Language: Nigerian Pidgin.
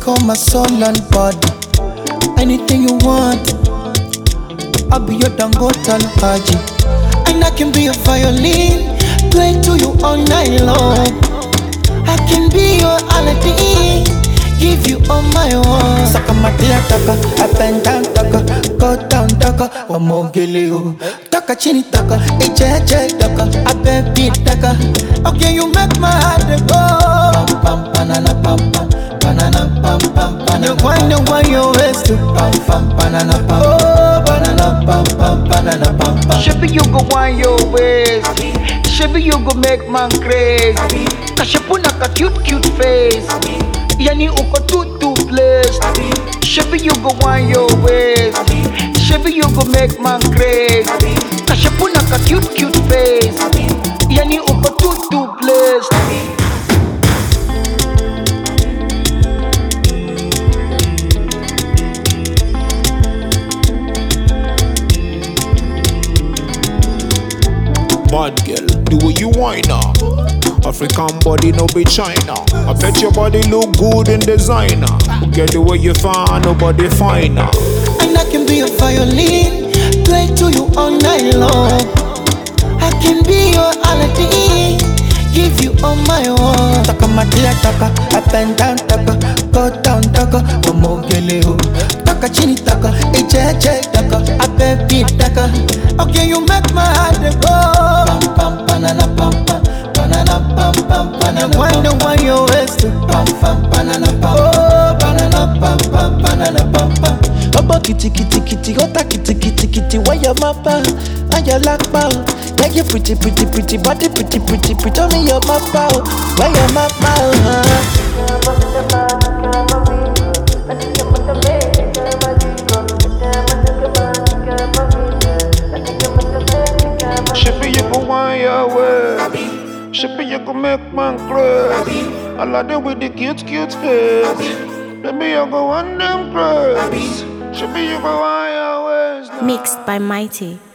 on my soul and body. Anything you want, I'll be your Dangote Haji. And I can be your violin, play to you all night long. I can be your Aladdin, give you all my own. Saka matia taka, up and down taka, go down taka, wamogele you. Taka chini taka, ejeje taka, abebi taka. Okay, you make my heart go. Pam pam banana pam pam, banana pam pam banana. You wind and wind your waist to pam pam banana pam. Oh, banana pam pam banana pam pam. Shebi you go want your ways. Shebi you go make man crazy. Kashepuna ka cute cute face. Yani uko too too blessed. Shebi you go want your ways. Shebi you go make man crazy. Kashepuna ka cute cute face. Yani uko too too blessed. Bad girl, the way you whine now. African body no be China. I bet your body look good in designer. Get the way you find nobody finer. And I can be a violin, play to you all night long. I can be your Aladdin, give you all my own. Taka matia taka, up and down taka, go down taka, wamogele ho. Taka chini taka, ejeje taka, abebi taka. Okay, you make my heart go. Pam pam banana pam pam, banana pam pam banana. Wind and wind your waist to pam pam banana pam. Oh, banana pam pam banana pam pam. Ọmọ kìtìkìtìkìtì ọ̀tá kìtìkìtìkìtì wáyà máa bá ayọ̀ lápá o. Yeah, you pretty pretty pretty body pretty pretty pretty omi yọ máa bá o. Wáyà máa bá o. hàn. Shippy you go whine your way. Shippy you go make man crazy. I like them with the cute cute face. Baby you go on them crazy. Shippy you go whine your ways now. Mixed by Mighty.